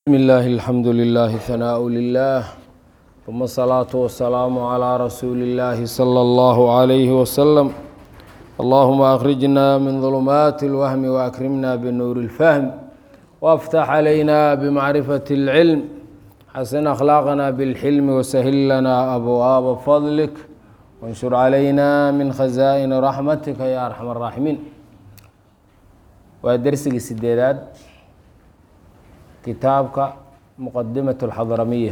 بسم الله الحمد لله ثناء لله ثم الصلاة والسلام على رسول الله صلى الله عليه وسلم اللهم أخرجنا من ظلمات الوهم وأكرمنا بنور الفهم وافتح علينا بمعرفة العلم حسن أخلاقنا بالحلم وسهل لنا أبواب فضلك وانشر علينا من خزائن رحمتك يا أرحم الراحمين ودرسك السديدات kitaabka muqadimaة اlxadramiya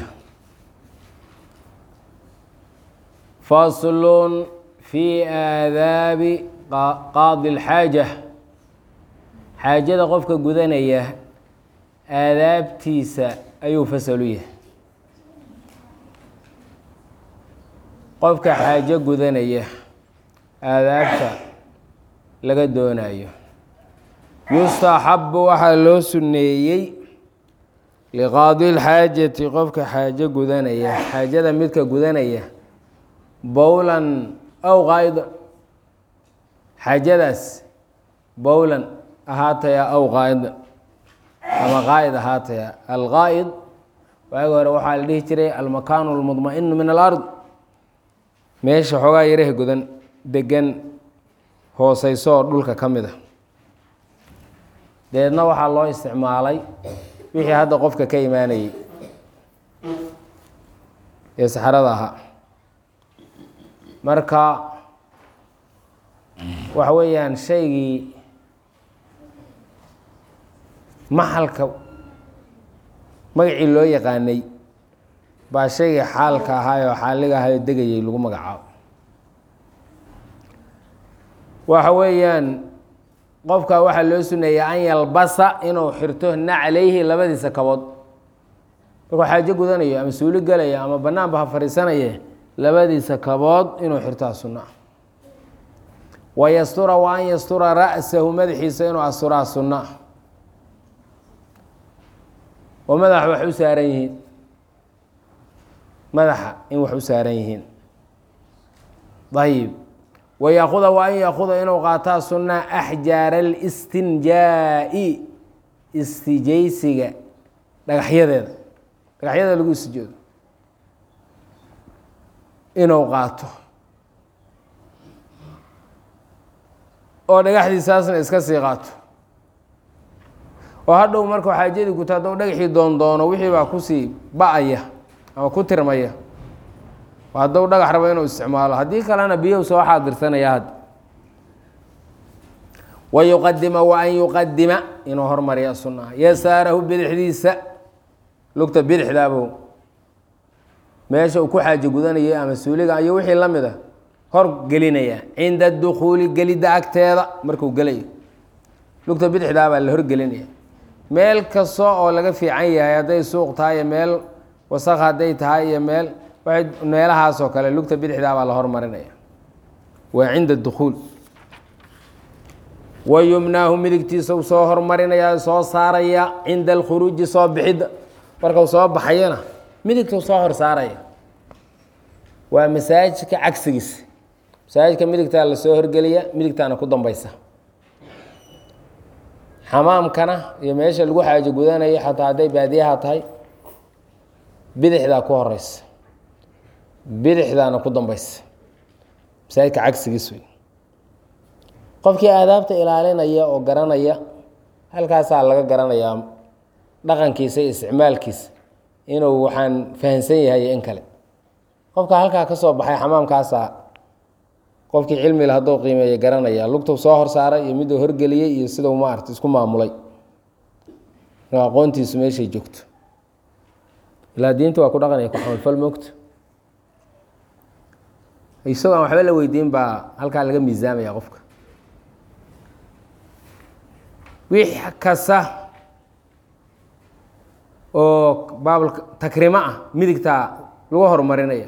fasl fi aadaabi qaadi اlxaaja xaajada qofka gudanaya aadaabtiisa ayuu fasalu yahay qofka xaajo gudanaya aadaabta laga doonayo yustaxabu waxaa loo suneeyey liqaadi lxaajati qofka xaajo gudanaya xaajada midka gudanaya bowlan aw qaa'ida xaajadaas bowlan ahaataya aw qaa'ida ama qaa'id ahaataya alqaa'id waagi hore waxaa la dhihi jiray almakaanu almudma'inu min alard meesha xoogaa yaraha gudan degan hooseyso oo dhulka ka mid a deedna waxaa loo isticmaalay wixii hadda qofka ka imaanayey ee saxarada ahaa marka waxa weeyaan shaygii maxalka magacii loo yaqaanay baa shaygii xaalka ahaay oo xaaliga ahaayoo degayay lagu magacaabo waxa weeyaan qofka waxaa loo suneeya an yalbasa inuu xirto naclayhi labadiisa kabood markuu xaajo gudanayo ama suuli gelayo ama banaanba ha fadhiisanaye labadiisa kabood inuu xirtaa sunna wa yastura wa an yastura ra'sahu madaxiisa inuu asturaa sunna oo madaxa wax u saaran yihiin madaxa in wax u saaran yihiin ayib wayaakuda wa an yaakuda inuu qaataa sunna axjaara alistinjaa'i istijaysiga dhagaxyadeeda dhagaxyada lagu istijoodo inuu qaato oo dhagaxdiisaasna iska sii qaato oo hadhow markuu xaajadii guto hadduu dhagaxii doondoono wixii baa kusii ba-aya ama ku tirmaya hadduu dhagax rabo inuu isticmaalo haddii kalena biyow soo xaadirsanaya hadda wa yuqadima wa an yuqadima inuu hormariya sunnaha yasaarahu bidixdiisa lugta bidixdaabow meesha uu ku xaajo gudanayay ama suuliga iyo wixii la mid a hor gelinaya cinda dukuuli gelidda agteeda markuu gelayo lugta bidixdaabaa la horgelinaya meel kasta oo laga fiican yahay hadday suuq tahay iyo meel wasaq hadday tahay iyo meel waxay meelahaasoo kale lugta bidixdaa baa la hormarinaya waa cinda dukuul wa yumnaahu midigtiisa u soo hormarinaya soo saaraya cinda alkhuruuji soo bixidda markau soo baxayana midigtuu soo hor saaraya waa masaajidka cagsigiisa masaajidka midigtaa lasoo horgeliya midigtaana ku dambeysa xamaamkana iyo meesha lagu xaajo gudanayo xataa hadday baadiyaha tahay bidixdaa ku horeysa bidixdaana ku dambeysa masaajidka cagsigiis wey qofkii aadaabta ilaalinaya oo garanaya halkaasaa laga garanayaa dhaqankiisa iyo isticmaalkiisa inuu waxaan fahamsan yahay in kale qofka halkaa ka soo baxay xamaamkaasaa qofkii cilmile hadduu qiimeeya garanaya lugtuu soo horsaaray iyo miduu horgeliyey iyo sidau maarata isku maamulay aqoontiisu meeshay joogto ilaa diinta waa ku dhaqanaya ku camalfal moogto isagoo aan waxba la weydiin baa halkaa laga miisaamaya qofka wix kasta oo baabl takrimo ah midigtaa lagu horumarinaya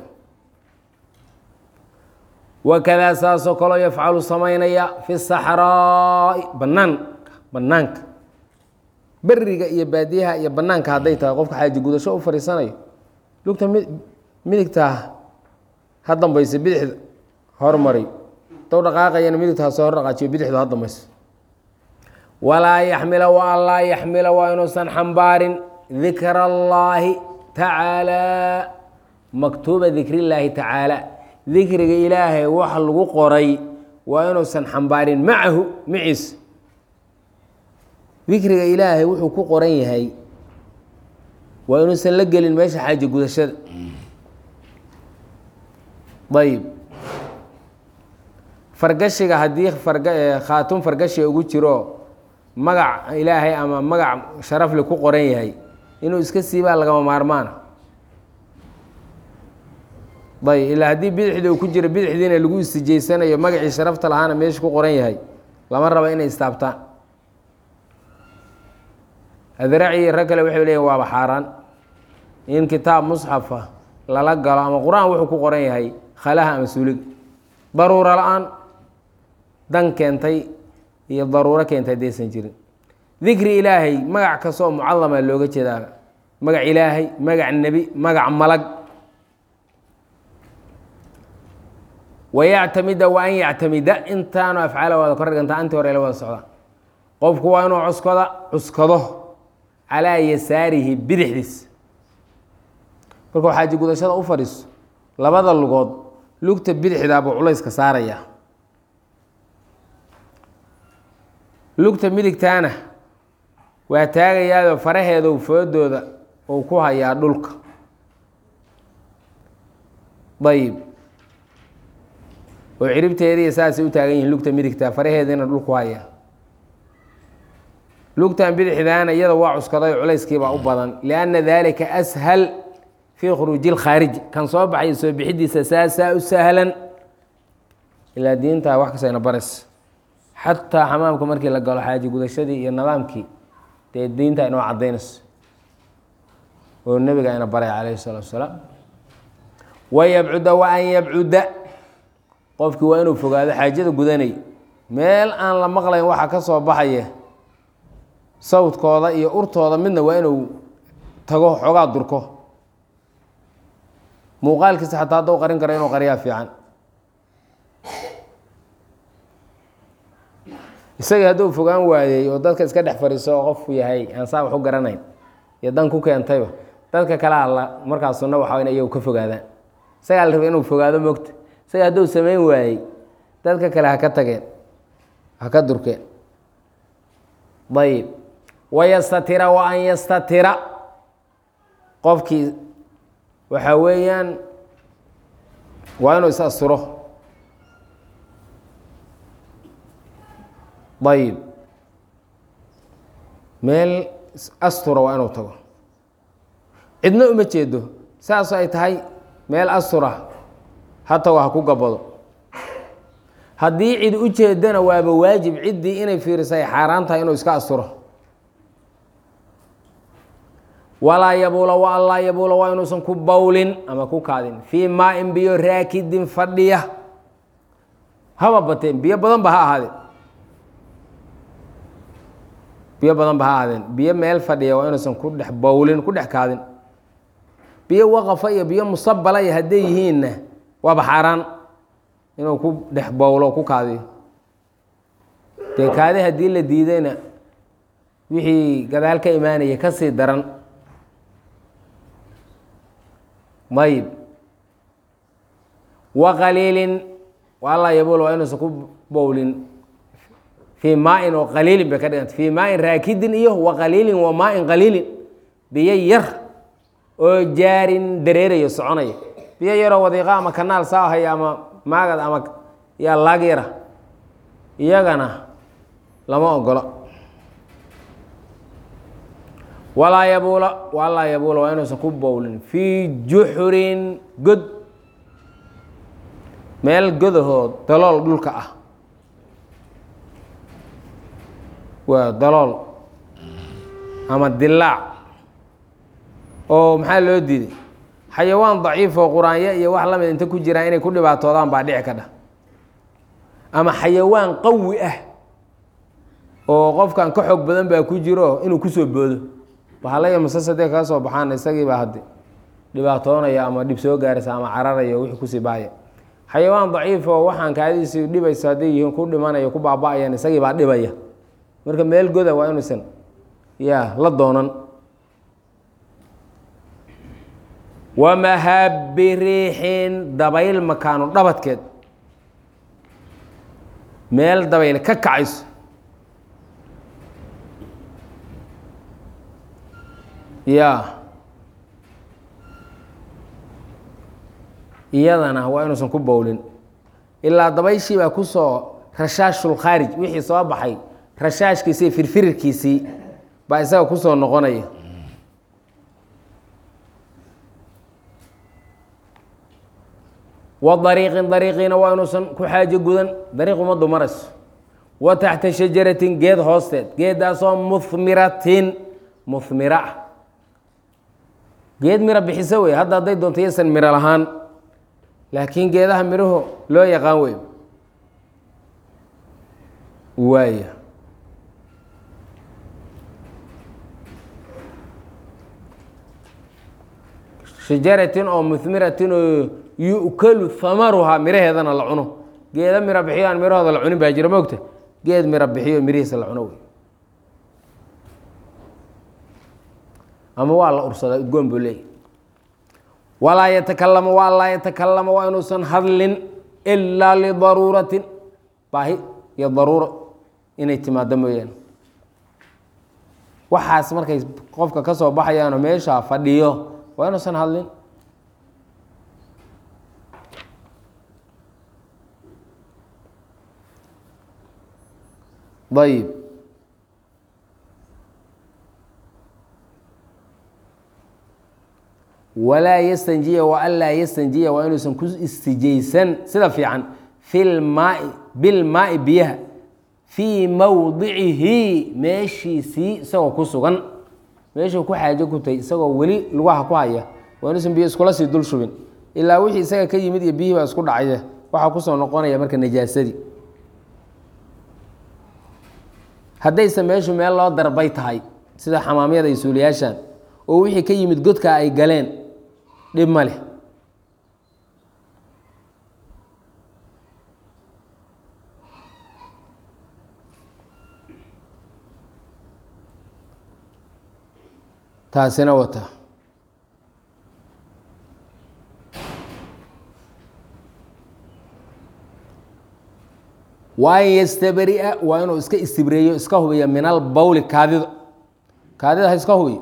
wakadaa saasoo kaloo yafcalu samaynaya fi saxraa'i banaanka banaanka beriga iyo baadiyaha iyo banaanka hadday tahay qofka xaaji gudasho u fadhiisanayo lugta midigtaa ha dambaysa bidixda hormari dw dhaqaaqayana midigtaa soo hor dhaqaajiyo bidixdu ha dambayso walaa yaxmila wa an laa yaxmila waa inuusan xambaarin dikra allaahi tacaalaa maktuuba dikri illaahi tacaala dikriga ilaahay wax lagu qoray waa inuusan xambaarin macahu maciis dikriga ilaahay wuxuu ku qoran yahay waa inuusan la gelin meesha xaaja gudashada ayib fargashiga haddii farga khaatun fargashi ugu jiro magac ilaahay ama magac sharafle ku qoran yahay inuu iska siibaa lagama maarmaana ayb ilaa haddii bidixda uu ku jiro bidixdiina lagu istijeysanayo magacii sharafta lahaana meesha ku qoran yahay lama raba inay istaabtaan adraci rag kale waxay leeyihin waaba xaaraan in kitaab musxafa lala galo ama qur-aan wuxuu ku qoran yahay khalaha ama suuliga daruuro la-aan dan keentay iyo daruuro keentay haddaysan jirin dikri ilaahay magac kastoo mucadama looga jeedaa magac ilaahay magac nebi magac malag wayactamida wa an yactamida intaanu afcaala wada kor dhigantaa antii hore la wada socda qofku waa inuu cuskoda cuskado calaa yasaarihi bidixdiis markuu xaaji gudashada u fadhiiso labada lugood lugta bidixdaa buu culayska saaraya lugta midigtaana waa taagayaadoo faraheedu foodooda uu ku hayaa dhulka ayib oo ciribteediiy saasay u taagan yihiin lugta midigta faraheediina dhulku hayaa lugtan bidixdaana iyada waa cuskaday culayskiibaa u badan lianna dalika ashal fii khuruuji lkhaariji kan soo baxay soo bixidiisa saasaa u sahlan ilaa diintaa wax kastayna baras xataa xamaamka markii la galo xaaji gudashadii iyo nidaamkii dee diinta inoo cadaynayso oo nebiga ina baray calayhi salaatu wasalaam wayabcuda wa an yabcuda qofkii waa inuu fogaado xaajada gudanay meel aan la maqlayn waxa ka soo baxaya sawdkooda iyo urtooda midna waa inuu tago xoogaa durko muuqaalkiisa xataa hadduu qarin karo inuu qariyaa fiican isagii hadduu fogaan waayey oo dadka iska dhex fadhiiso oo qofku yahay aan saa wax u garanayn iyo dan ku keentayba dadka kale alla markaa sunna waxa in iyagu ka fogaadaan isagaa la raba inuu fogaado mogta isaga hadduu samayn waayey dadka kale ha ka tageen ha ka durkeen ayib wayastatira wa an yastatira qofkii waxaa weeyaan waa inuu is asturo ayib meel astura waa inuu tago cidna uma jeedo saas ay tahay meel astura ha tago ha ku gabado haddii cid u jeedana waaba waajib ciddii inay fiirisay xaaraan tahay inuu iska asturo walaa yabuula wa an laa yabuula waa inuusan ku bawlin ama ku kaadin fii maa-in biyo raakidin fadhiya haba bateen biyo badan ba ha ahaadeen biyo badan ba ha ahaadeen biyo meel fadhiya waa inuusan ku dhex bawlin ku dhex kaadin biyo waqafa iyo biyo musabala iyo hadday yihiinna waaba xaaraan inuu ku dhex bowlo ku kaadiyo dee kaadi haddii la diidayna wixii gadaal ka imaanaya ka sii daran ayib wa qaliilin walaa yabuul waa inuusan ku bowlin fii maa-in oo qaliilin bay ka dhiganta fii maa-in raakidin iyo wa qaliilin wa maa-in qaliilin biyo yar oo jaarin dareerayo soconaya biyo yaroo wadiiqa ama kanaal saa haya ama maagad ama yaa laag yara iyagana lama ogola walaa yabuula walaa yabuula waa inuusan ku bowlin fii juxurin god meel godahood dalool dhulka ah waa dalool ama dilaac oo maxaa loo diiday xayawaan daciif oo quraanyo iyo wax lamid inta ku jiraan inay ku dhibaatoodaan baa dhici kadha ama xayawaan qawi ah oo qofkan ka xoog badan baa ku jiro inuu kusoo boodo bahalaya masasadee kaga soo baxaan isagiibaa haddi dhibaatoonaya ama dhib soo gaaraysa ama cararaya wixii kusii baaya xayawaan daciif oo waxaan kaadiisi dhibayso hadday yihiin ku dhimanayo ku baaba-ayaan isagii baa dhibaya marka meel goda waa inuusan ya la doonan wamahabi riixin dabayl makaanu dhabadkeed meel dabayl ka kacayso ya iyadana waa inuusan ku bowlin ilaa dabayshii baa kusoo rashaashulkhaarij wixii soo baxay rashaashkiisii firfirirkiisii baa isaga kusoo noqonaya wa dariiqin dariiqiina waa inuusan ku xaajo gudan dariiq ummaddu marayso wa taxta shajaratin geed hoosteed geeddaasoo muhmiratin muhmira ah geed miro bixiso wey hadda hadday doonto yaysan miro lahaan laakiin geedaha midhaho loo yaqaan wey waaya shajaratin oo muhmiratin oo yu'kalu hamaruhaa miraheedana la cuno geeda miro bixiyo aan mirahooda la cunin baa jira moogta geed miro bixiyo mirihiisa la cuno wey ama waa la ursadaa udgoon buu leeyahy walaa yatakalama waa laa yatakalama waa inuusan hadlin ilaa lidaruuratin baahi iyo daruuro inay timaado mooyaane waxaas markay qofka ka soo baxayaanoo meeshaa fadhiyo waa inuusan hadlin ayib walaa yastanjiya wa anlaa yastanjiya waa inuusan ku istijaysan sida fiican filmaai bilmaai biyaha fii mowdicihi meeshiisii isagoo ku sugan meeshuu ku xaajo kutay isagoo weli lugaha ku haya waa inuusan biyo iskula sii dul shubin ilaa wixii isaga ka yimid iyo biyihii baa isku dhacaya waxaa kusoo noqonaya marka najaasadii haddayse meeshu meel loo darbay tahay sida xamaamyada iyo suuliyaashan oo wixii ka yimid godka ay galeen dhib ma leh taasina wata wa an yastabri'a waa inuu iska istibreeyo iska hubiyo min albawli kaadida kaadida ha iska hubiyo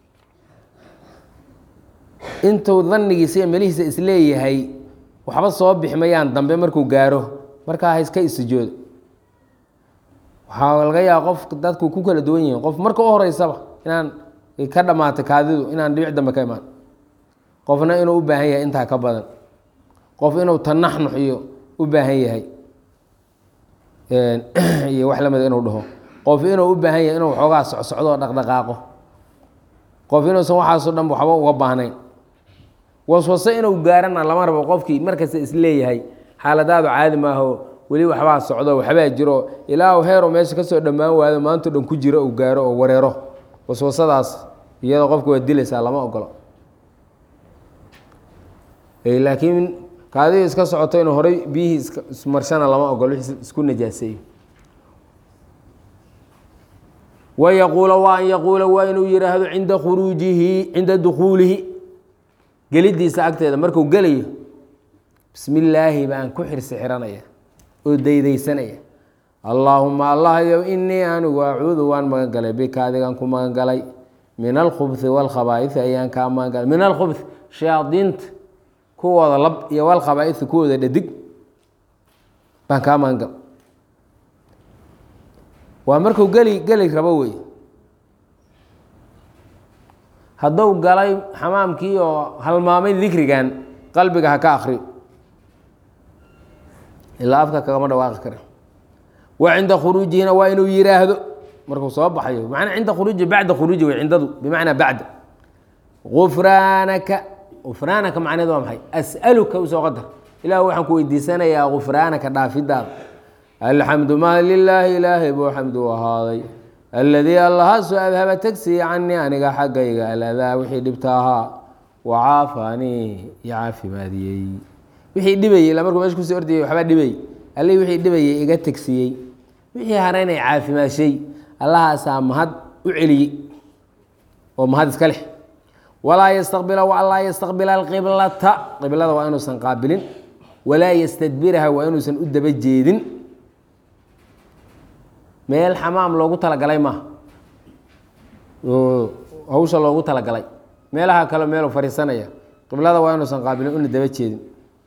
intuu danigiisa iyo melihiisa isleeyahay waxba soo bixi mayaan dambe markuu gaaro markaa ha iska istijoodo waxaa laga yaaba qof dadku ku kala duwan yihiin qof marka u horeysaba inaan ka dhammaatay kaadidu inaan dhibic dambe ka imaan qofna inuu u baahan yahay intaa ka badan qof inuu tanaxnux iyo u baahan yahay iyo wax lamida inuu dhaho qof inuu u baahan yahay inuu xoogaa socsocdo oo dhaqdhaqaaqo qof inuusan waxaasoo dhan waxba uga baahnayn waswase inuu gaarana lama rabo qofkii markasta isleeyahay xaaladaadu caadi maaho weli waxbaa socdo waxbaa jiro ilaa heero meesha kasoo dhammaan waado maanto dhan ku jiro uu gaaro oo wareero waswasadaas iyadoo qofka waa dilaysaa lama ogolo laakiin kaadii iska socoto inuu horey biyihii ismarshana lama ogolo isku najaaseeyo wayaquula waa an yaquula waa inuu yihaahdo cinda khuruujihi cinda dukuulihi gelidiisa agteeda marku gelayo bismi illaahi baan ku xirsi xiranaya oo daydaysanaya allaahuma allahyow inii anigu acuudu waan magan galay bika adigaan ku magan galay min alkhubhi wاlkhabaaisi ayaan kaa magan galay min alkhubhi shayaadiinta kuwooda lab iyo walkhabaaisi kuwooda dhadig baan kaa magan gal waa markuu geli geli rabo wey hadduu galay xamaamkii oo halmaamay dikrigan qalbiga ha ka akriyo ilaa afka kagama dhawaaqi kara wa cinda khuruujihina waa inuu yiraahdo markuu soo baxayo manaa cinda khuruuji bacda khuruuji wey cindadu bimacnaa bacda gufraanaka gufraanaka macneed waa maxay as'aluka usoo qadar ilah waxaan ku weydiisanayaa gufraanaka dhaafidaada alxamdu ma lilaahi ilaahay buu xamdu u ahaaday aladii allahaasu adhaba tegsiya canii aniga xaggayga aladaa wixii dhibta ahaa wacaafaanii iyo caafimaadiyey wixii dhibayey ila markuu meesha kusii ordayay waxbaa dhibayey allii wixii dhibayey iga tegsiiyey wixii haraynay caafimaashay allahaasaa mahad u celiyey oo mahad iska leh walaa yastaqbila walaa yastaqbila alqiblata qiblada waa inuusan qaabilin walaa yastadbiraha waa inuusan u daba jeedin meel xamaam loogu talagalay maaha oo hawsha loogu talagalay meelaha kale meelu fadhiisanaya qiblada waa inuusan qaabilin una daba jeedin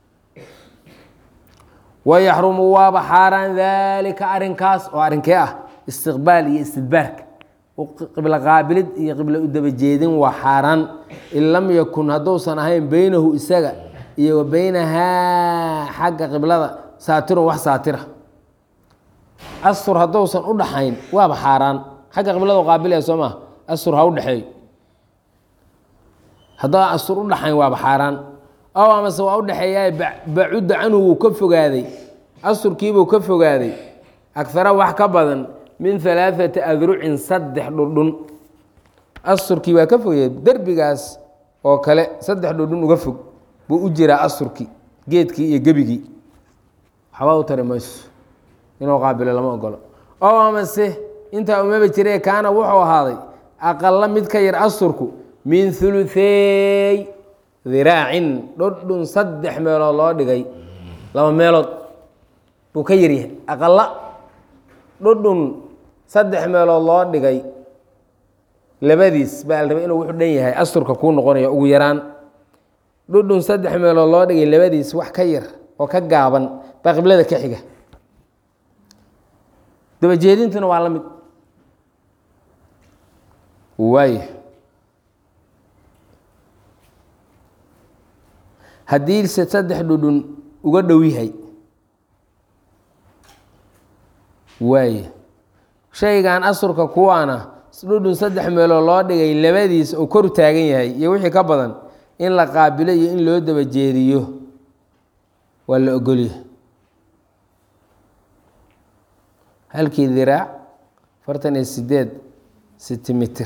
wayaxrumu waaba xaaraan daalika arrinkaas oo arrinkee ah istiqbaal iyo istidbaarka qiblo qaabilid iyo qiblo u daba jeedin waa xaaraan in lam yakun hadduusan ahayn beynahu isaga iyo wa beynahaa xagga qiblada saatirun wax saatira astur hadduusan u dhaxayn waaba xaaraan xagga qiblada qaabilaya soo maa astur ha u dhexeeyo haddaan astur u dhaxayn waaba xaaraan ow amase waa u dhexeeyaa bacudda canhu wuu ka fogaaday asturkiibuu ka fogaaday agara wax ka badan min alaaثati adrucin saddex dhudhun asturkii waa ka fogaya derbigaas oo kale saddex dhudhun uga fog buu u jiraa asturkii geedkii iyo gebigii waxba u tari mayso inuu qaabilo lama ogolo oo amase intaa umaba jire kaana wuxuu ahaaday aqala mid ka yar asturku min uluثey diraacin dhudhun saddex meelood loo dhigay laba meelood buu ka yaryahay aqala dhudhun saddex meelood loo dhigay labadiis baa la rabay inuu wuxuu dhan yahay asturka kuu noqonaya ugu yaraan dhudhun saddex meelood loo dhigay labadiis wax ka yar oo ka gaaban baa qiblada ka xiga dabajeedintuna waa la mid waay haddiise saddex dhudhun uga dhow yahay waay shaygan asurka kuwaana dhudhun saddex meelood loo dhigay labadiis oo kor taagan yahay iyo wixii ka badan in la qaabilo iyo in loo daba jeediyo waa la ogolyahay halkii diraac afartan iyo sideed sentimitir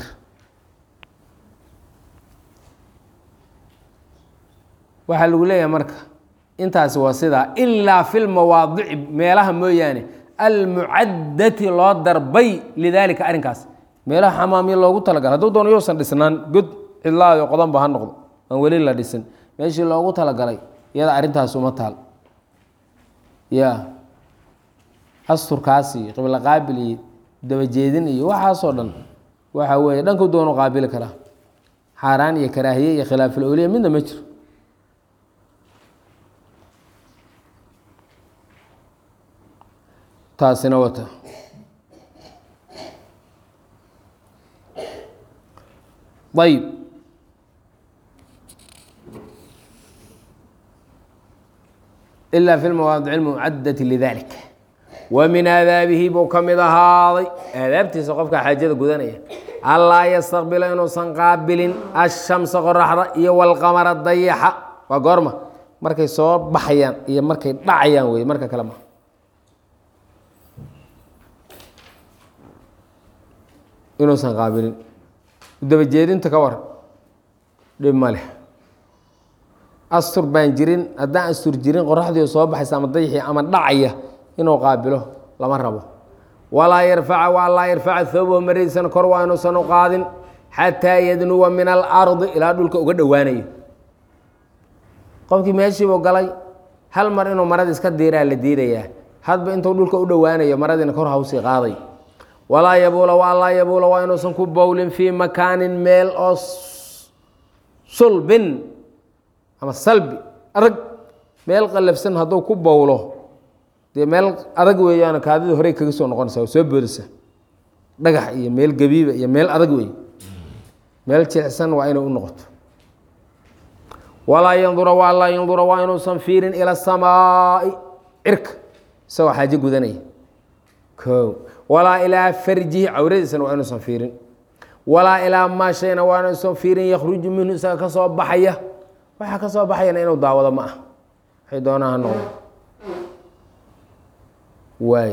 waxaa lagu leeyahay marka intaasi waa sidaa ilaa fi lmawaadici meelaha mooyaane almucadati loo darbay lidaalika arrinkaas meelaha xamaamyo loogu talagalay hadduu doono yousan dhisnaan god cidlaado qodanba ha noqdo aan weli la dhisin meeshii loogu talagalay iyada arrintaas uma taal ya asturkaas iyo qiblo qaabil iyo dabajeedin iyo waxaasoo dhan waxa weeye dhanku doono qaabili karaa xaaraan iyo karaahiye iyo khilaaful awliya midna ma jiro taasina wata ayb ilaa fi lmawaadic اlmucadati lidalik wa min aadaabihi buu ka mid ahaaday aadaabtiisa qofka xaajada gudanaya allaa yastaqbila inuusan qaabilin ashamsa qoraxda iyo walqamara dayaxa waa goorma markay soo baxayaan iyo markay dhacayaan wey marka kale ma inuusan qaabilin dabajeedinta ka war dhib ma leh astur baan jirin haddaan astur jirin qoraxdii soo baxaysa ama dayxii ama dhacaya inuu qaabilo lama rabo walaa yarfaca waa laa yarfaca thawbahu maradiisana kor waa inuusan u qaadin xataa yadnuwa min alardi ilaa dhulka uga dhowaanayo qofkii meeshiibuu galay hal mar inuu marada iska diiraa la diidayaa hadba intuu dhulka u dhowaanayo maradiina kor hawsii qaaday walaa yabuula waa laa yabuula waa inuusan ku bowlin fii makaanin meel oo sulbin ama salbi adag meel qallafsan hadduu ku bowlo dee meel adag weeyaan kaadida horey kaga soo noqonaysa oo soo boodaysa dhagax iyo meel gabiiba iyo meel adag wey meel jilicsan waa inay u noqoto walaa yandura waa laa yandura waa inuusan fiirin ila samaai cirka isagoo xaajo gudanaya o walaa ilaa farjihi cawradiisana waa inuusan fiirin walaa ilaa maa shayna waa inuusan fiirin yakhruju minhu isaga ka soo baxaya waxaa ka soo baxayana inuu daawado ma ah waxay doonaa ha noqdo waay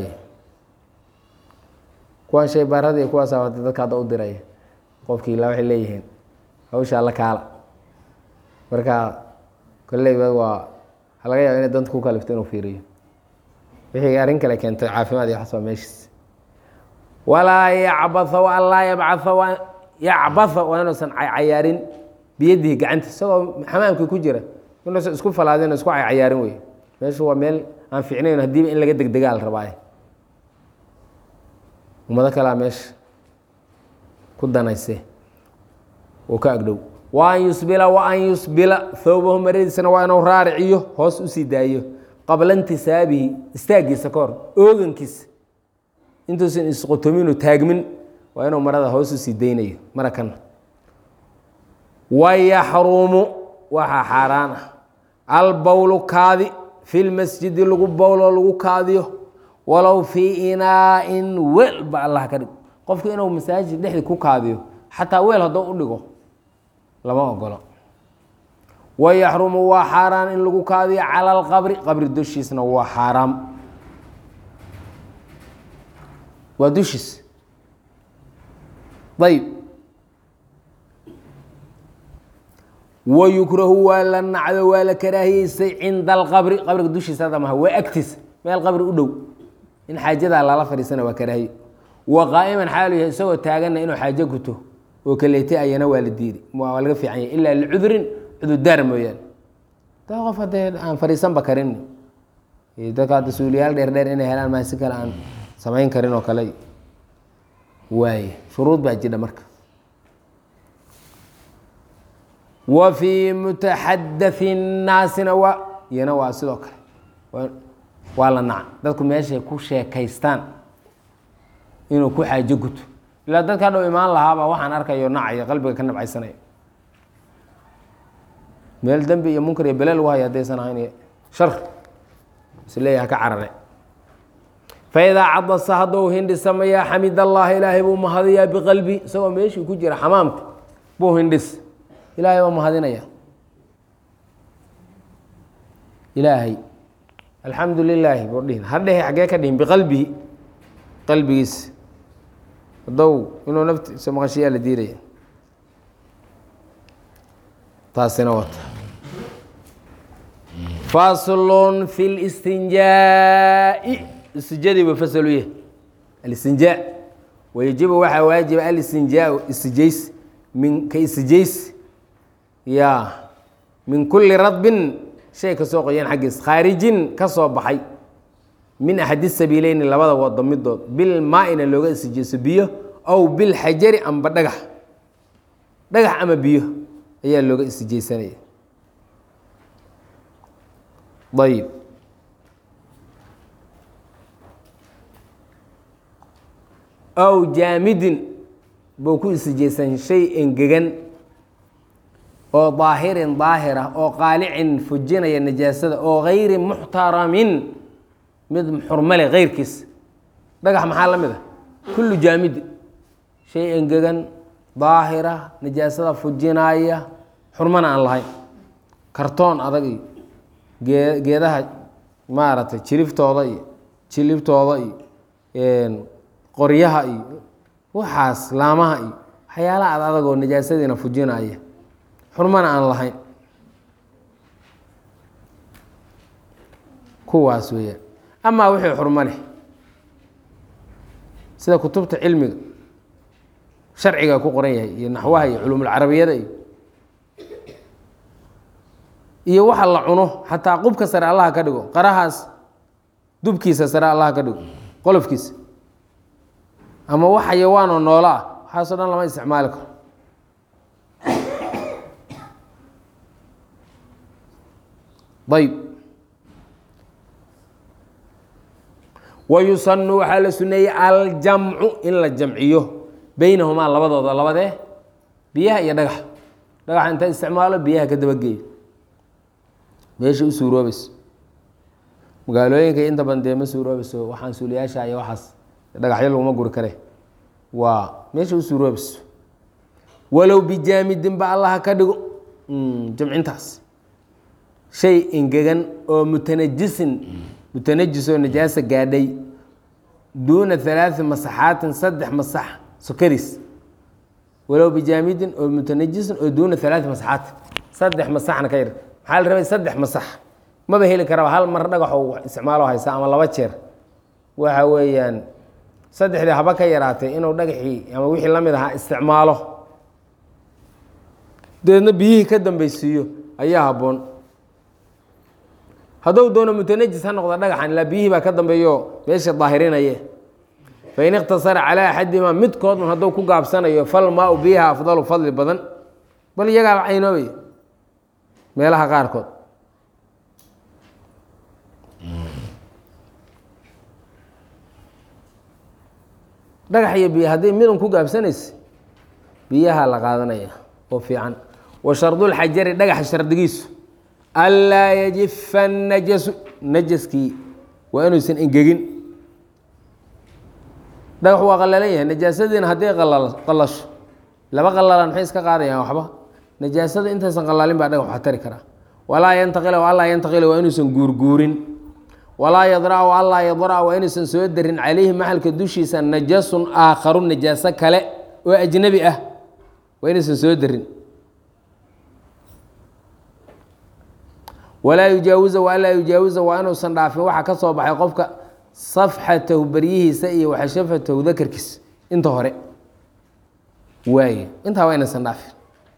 kuwaan shay baarada iyo kuwaasa hata dadka hadda u diraya qofkii ilaa waxay leeyihiin hawshaa la kaala marka kolleyba waa waxaa laga yaaba inay danta ku kalifto inuu fiiriyo wixii arrin kale keentay caafimaad iyo waxaas waa meeshiis walaa yacbatha wa an laa yabcatha waa yacbatha waa inuusan cayaarin biyadihi gacanta isagoo xamaamkii ku jira inuusan isku falaadin isku cayaarin wey meeshu waa meel aan fiicnayn haddiiba in laga degdegaa la rabaaye ummado kalea meesha ku danayse oo ka agdhow wa an yusbila wa an yusbila thawbahu maradiisana waa inuu raariciyo hoos usii daayo qabla intisaabihi istaagiisa ka hor oogankiisa intuusan isqotominu taagmin waa inuu marada hoos usii daynayo mara kana wayaxrumu waxaa xaaraan ah albowlu kaadi fi lmasjidi lagu bowloo lagu kaadiyo walow fii inaa-in weel ba allah ka dhig qofku inuu masaajid dhexdii ku kaadiyo xataa weel hadduu u dhigo lama ogolo wayaxrumu waa xaaraan in lagu kaadiyo cala alqabri qabri dushiisna waa xaaraam waa dushiis ayb wayukrahu waa la nacdo waa la karaahiyeysay cinda alqabri qabriga dushiisa hadda maha waa agtiisa meel qabri u dhow in xaajadaa lala fadhiisana waa karaahiye wa qaa'iman xaalu yahay isagoo taaganna inuu xaajo guto oo kaleetay ayana waa la diiday waa laga fiican yahay ilaa licudrin cudurdaar mooyaane daa qof haddee aan fadhiisanba karin dadka hadda suuliyaal dheer dheer inay helaan maa si kale aan samayn karin oo kale waaye shuruud baa jidha marka wa fii mutaxadai nnaasina waa iyana waa sidoo kale waa la naca dadku meeshay ku sheekaystaan inuu ku xaajo guto ilaa dadka hadhow imaan lahaaba waxaan arkayo nacaya qalbiga ka nabcaysanaya meel dembi iyo munkar iyo bele lagu haya haddaysan ahayn shar isleeyaha ka carare faidaa cadasa hadduu hindhisamaya xamid allahi ilaahay buu mahadiyaa biqalbi isagoo meeshii ku jira xamaamka buu hindhis ilaahay baa mahadinaya ilaahay alxamdu lilaahi buu dhihin hadhehe xaggee ka dhihin biqalbihi qalbigiisa hadow inuu naftiisa maqashiyaa la diidaya taasina wata faslun fi listinjaa'i istijadiiba faslu yah alistinjaa wayajibu waxaa waajiba alistinjaau istijays min ka istijays ya min kuli radbin shay kasoo qoyan xaggiis khaarijin ka soo baxay min axadi sabiileyni labada wado midood bil maa-ina looga istijayso biyo aw bilxajari amba dhagax dhagax ama biyo ayaa looga istijaysanaya ayib aw jaamidin buu ku istijaysan shay engegan oo daahirin daahir ah oo qaalicin fujinaya najaasada oo gayri muxtaramin mid xurmale keyrkiis dhagax maxaa la mid a kullu jaamidi shay engegan daahira najaasada fujinaaya xurmana aan lahayn kartoon adag iyo gee geedaha maaragtay jiriftooda iyo jilibtooda iyo qoryaha iyo waxaas laamaha iyo waxyaalaha ad adag oo najaasadiina fujinaya xurmana aan lahayn kuwaas weeyaan amaa wixii xurmo leh sida kutubta cilmiga sharciga ku qoran yahay iyo naxwaha iyo culumulcarabiyada iyo iyo waxa la cuno xataa qubka sare allaha ka dhigo qarahaas dubkiisa sare allaha ka dhigo qolofkiisa ama wax xayawaanoo noolo ah waxaasoo dhan lama isticmaali karo ayb wayusanu waxaa la suneeyey aljamcu in la jamciyo beynahumaa labadooda labadee biyaha iyo dhagax dhagaxa inta isticmaalo biyaha ka dabageeyo meesha u suuroobayso magaalooyinka inta badan dee ma suuroobayso waxaan suuliyaasha iyo waxaas dhagaxyo laguma guri kare waa meesha u suuroobayso walow bijaamidin ba allaha ka dhigo jamcintaas shay engegan oo mutanajisin mutanajis oo najaasa gaadhay duuna halaai masaxaatin saddex masax sokaris walow bijaamidin oo mutanajisin oo duuna halaai masaxaatin saddex masaxna ka yar maxaa la rabay saddex masax maba heli karaba hal mar dhagaxoo isticmaalo haysa ama laba jeer waxa weeyaan saddexdii haba ka yaraatay inuu dhagaxii ama wixii la mid ahaa isticmaalo dabeedna biyihii ka dambeysiiyo ayaa habboon hadduu doono mutanajis ha noqda dhagaxan ilaa biyihii baa ka dambeeyo meesha daahirinaye fain ikhtasara calaa axadihimaa midkoodun hadduu ku gaabsanayo fal maau biyaha afdalu fadli badan bal iyagaaba caynoobay meelaha qaarkood dhagax iyo biyo hadday midun ku gaabsanaysa biyaha la qaadanaya oo fiican wa shardulxajari dhagaxa shardigiisu anlaa yajifa najasu najaskii waa inuusan engegin dhagax waa qallalan yahay najaasadiina hadday qallasho laba qallalan maxay iska qaadayaan waxba najaasada intaysan qallalin baa dhagax wax tari karaa walaa yantaqila wa allaa yantaqila waa inuusan guurguurin walaa yadra wa allaa yadra waa inuusan soo darin calayhi maxalka dushiisa najasun aakharu najaaso kale oo ajnabi ah waa inuusan soo darin walaa yujaawiza wa allaa yujaawiza waa inuusan dhaafin waxa ka soo baxay qofka safxatahu baryihiisa iyo waxashafatahu dakarkiisa inta hore waaye intaa waa inaysan dhaafin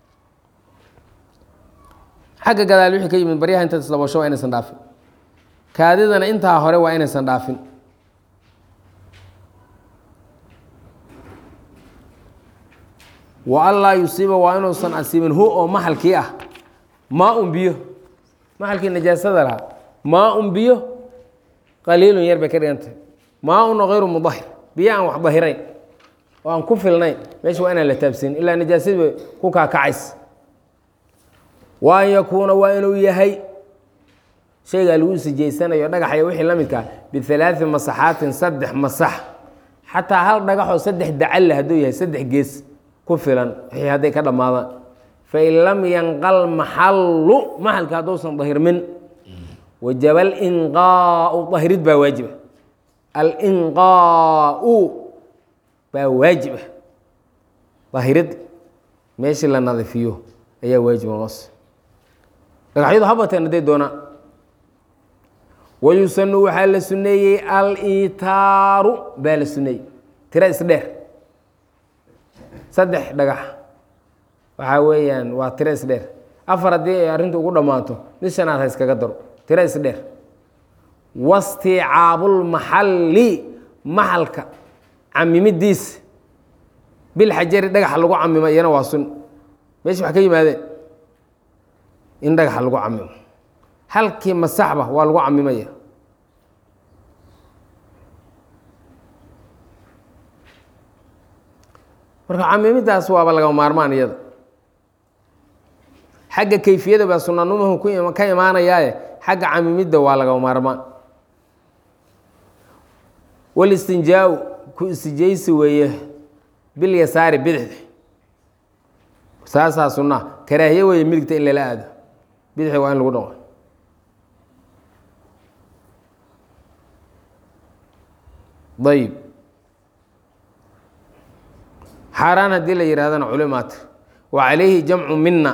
xagga gadaal wixii ka yimid baryaha inta isdabasho waa inaysan dhaafin kaadidana intaa hore waa inaysan dhaafin wa allaa yusiiba waa inuusan asiibin hu oo maxalkii ah maa un biyo maxalkii najaasada lahaa maa un biyo qaliilun yar bay ka dhigantay maa una hayru mudahir biyo aan wax dahirayn oo aan ku filnayn meesha waa inaan la taabsinin ilaa najaasadii bay ku kaakacays wa an yakuuna waa inuu yahay shaygaa lagu sijaysanayo dhagaxaya wixii la midkaa bialaai masaxaatin saddex masax xataa hal dhagaxoo saddex dacalle hadduu yahay saddex gees ku filan wixii hadday ka dhammaadaan fain lam yanqal maxallu maxalka hadduusan dahirmin wajaba alinqaau dahirid baa waajiba alinqaau baa waajiba dahirid meeshii la nadiifiyo ayaa waajiba noos dhagaxyadu habateen hadday doonaan wayusanu waxaa la suneeyey alitaaru baa la suneeyey tira isdheer saddex dhagax waxaa weeyaan waa tiro isdheer afar haddii ay arrintu ugu dhammaato mid shanaad ha iskaga daro tiro isdheer wasticaabulmaxalli maxalka camimidiisa bilxajari dhagaxa lagu camimo iyana waa sun meesha wax ka yimaadeen in dhagaxa lagu camimo halkii masaxba waa lagu camimaya marka camimidaas waaba laga maarmaan iyada xagga kayfiyada baa sunanumahu ku ka imaanayaaye xagga camimidda waa laga maarmaan walistinjaa-u ku istijaysi weeye bilyasaari bidixda saasaa sunaa karaahiye weeye midigta in lala aado bidixda waa in lagu dhaqo ayib xaaraan haddii la yihahdana culimaat wa calayhi jamcu mina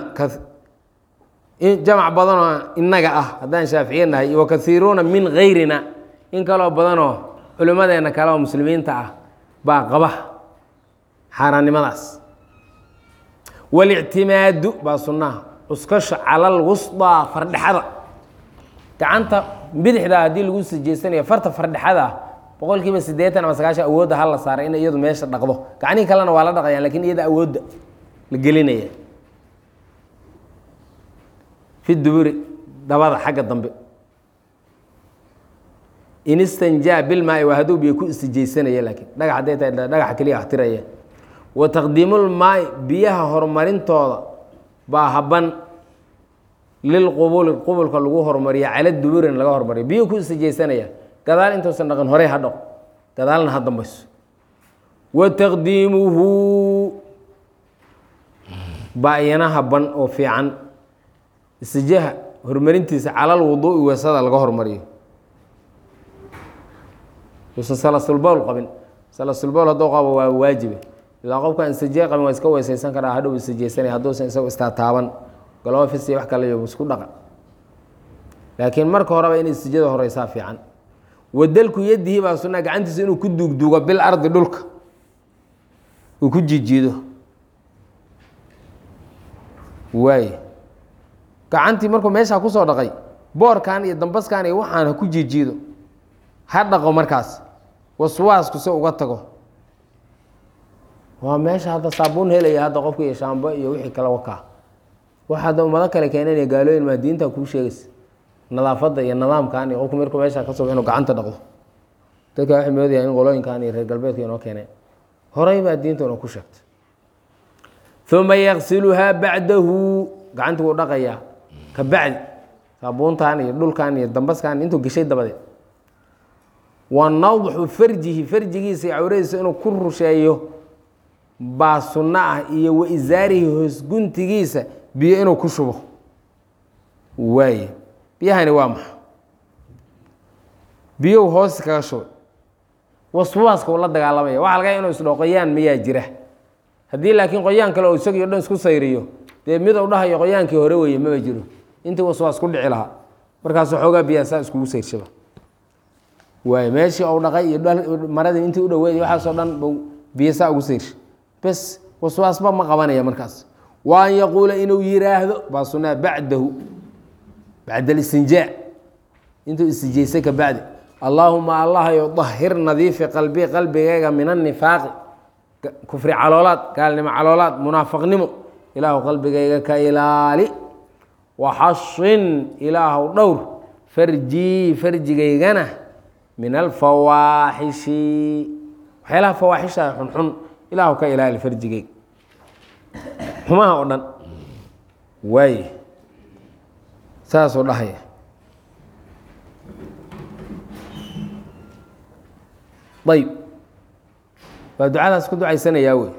jamc badanoo inaga ah haddaan shaaficiye nahay wa kaiiruuna min gayrina in kaloo badanoo culimmadeena kale oo muslimiinta ah baa qaba xaaraannimadaas walictimaadu baa sunnaha cuskasho calal wusdaa fardhexada gacanta bidixda haddii lagu sijeysanayo farta fardhexada boqol kiiba siddeetan ama sagaashan awoodda ha la saaray in iyadu meesha dhaqdo gacnihii kalena waa la dhaqayaan lakin iyada awoodda la gelinaya fi duburi dabada xagga dambe in istanjaa bilmaai waa hadduu biyo ku istijaysanaya laakiin dhagax hadday tahay dhagaxa keliya axtiraya wa taqdiimulmaai biyaha horumarintooda baa haban lilqubuli qubulka lagu horumariya cala duburin laga horumariyo biyo ku istijaysanaya gadaal intuusan dhaqin horey ha dhaqo gadaalna ha dambayso wa taqdiimuhu baa iyana haban oo fiican istijaha horumarintiisa calal wuduui weesada laga hormariyo uusan salasulbowl qabin salasulbowl hadduu qabo waa waajibe ilaa qofkaan istijaa qabin waa iska weesaysan karaa hadhow istijaysanaya hadduusan isago istaataaban galofis iyo wax kale iyo isku dhaqa laakiin marka horeba in istijada horeysaa fiican wadalku yadihi baa sunaa gacantiisa inuu ku duugduugo bil ardi dhulka uu ku jijiido waay gacantii markuu meeshaa kusoo dhaqay boorkan iyo dambaskan iyo waxaan ha ku jiijiido ha dhaqo markaas waswaasku se uga tago waa meesha hadda saabuun helaya hadda qofka iyo shaambo iyo wixii kale wakaa waxa hadda ummado kale keenanaya gaalooyin maa diinta kuu sheegaysa nadaafadda iyo nidaamkan iyo qofku markuu meesha ka soo inuu gacanta dhaqdo dadka waxay moodayaan in qolooyinkan iyo reer galbeedka inoo keeneen horay baa diinta inoo ku sheegtay uma yaqsiluhaa bacdahu gacanti wuu dhaqayaa ka bacdi saabuuntan iyo dhulkan iyo dambaskan intuu geshay dabadeed wa nawxu farjihi farjigiisa iyo cawradiisa inuu ku rusheeyo baa sunno ah iyo wa isaarihi hoosguntigiisa biyo inuu ku shubo waaye biyahani waa maxa biyow hoos kaga shubay waswaaska uu la dagaalamaya waxa laga inuu isdhao qoyaan miyaa jira haddii laakiin qoyaan kale oo isagii o dhan isku sayriyo dee mid u dhahayo qoyaankii hore weeye maba jiro intii waswaas ku dhici lahaa markaasuu xoogaa biyaa saa iskugu sayrshaba waay meeshii ou dhaqay iyo maradii intii u dhaweeday waxaasoo dhan buu biyo saa ugu sayrsha bes waswaasba ma qabanaya markaas wa an yaquula inuu yiraahdo baa sunaa bacdahu bacda alistinjaa intuu istijaysay ka bacdi allaahuma allahayo dahir nadiifi qalbi qalbigayga min annifaaqi kufri caloolaad gaalnimo caloolaad munaafaqnimo ilaahu qalbigayga ka ilaali waxashin ilaahu dhowr farjii farjigaygana min alfawaaxishi waxyaalaha fawaaxisha xunxun ilaahu ka ilaali farjigayga xumaha oo dhan waay saasuu dhahaya ayb waa ducadaas ku ducaysanayaa wey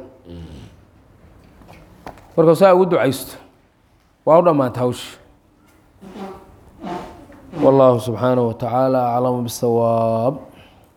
markuu saa ugu ducaysto waa u dhammaanta hawsha والله سبحانه وتعالى أعلم بالصواب